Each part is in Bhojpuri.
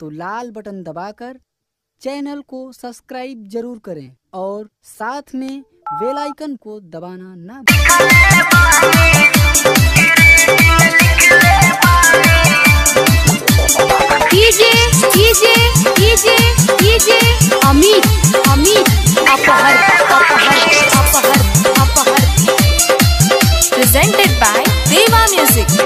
तो लाल बटन दबाकर चैनल को सब्सक्राइब जरूर करें और साथ में बेल आइकन को दबाना ना भूलें। DJ DJ DJ DJ Amit Amit अपहर अपहर अपहर अपहर प्रेजेंटेड बाय देवा म्यूजिक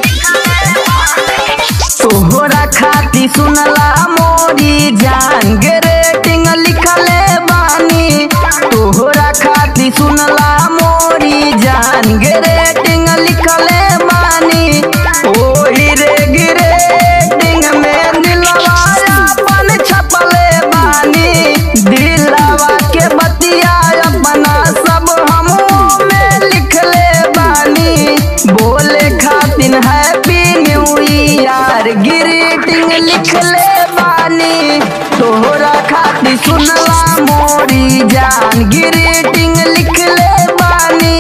तोहरा खाती सुनला मोरी जान गे रेटिंग लिखले बानी तोहरा खाती सुनला मोरी जान गे रेटिंग लिखले बानी ओही रे गिरेटिंग में दिलवा अपन छपले बानी दिलवा के बतिया अपना सब हम में लिखले बानी बोले खातिन हैप्पी न्यू ईयर ग्रीटिंग लिखले बानी तोहरा खातिर सुनला मोरी जान ग्रीटिंग लिखले बानी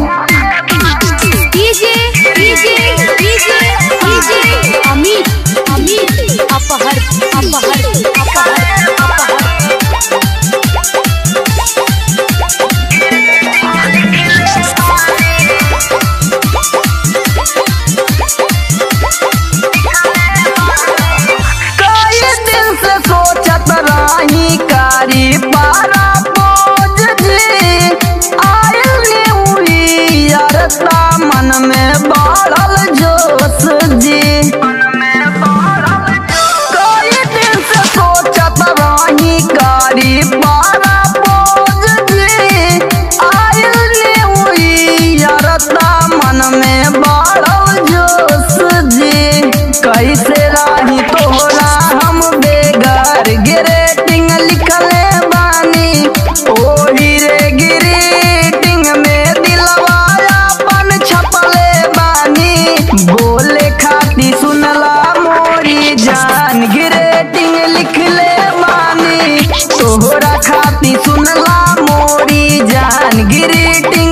DJ DJ DJ DJ Amit Amit अपहर अपहर अपहर अपहर कई दिन से सोचत रही कारी पारा बोझ जी आयल न्यू ईयर ता मन में बढ़ल जोश जी कई दिन से सोचत रही कारी पारा बोझ जी आयल न्यू ईयर ता मन में बढ़ल जोश जी कैसे रही तोहरा हम बेगर ग्रेटिंग लिखले बानी ओही रे ग्रीटिंग में दिलवा अपन छपले बानी बोले खाती सुनला मोरी जान ग्रेटिंग लिखले बानी तोहरा खाती सुनला मोरी जान ग्रीटिंग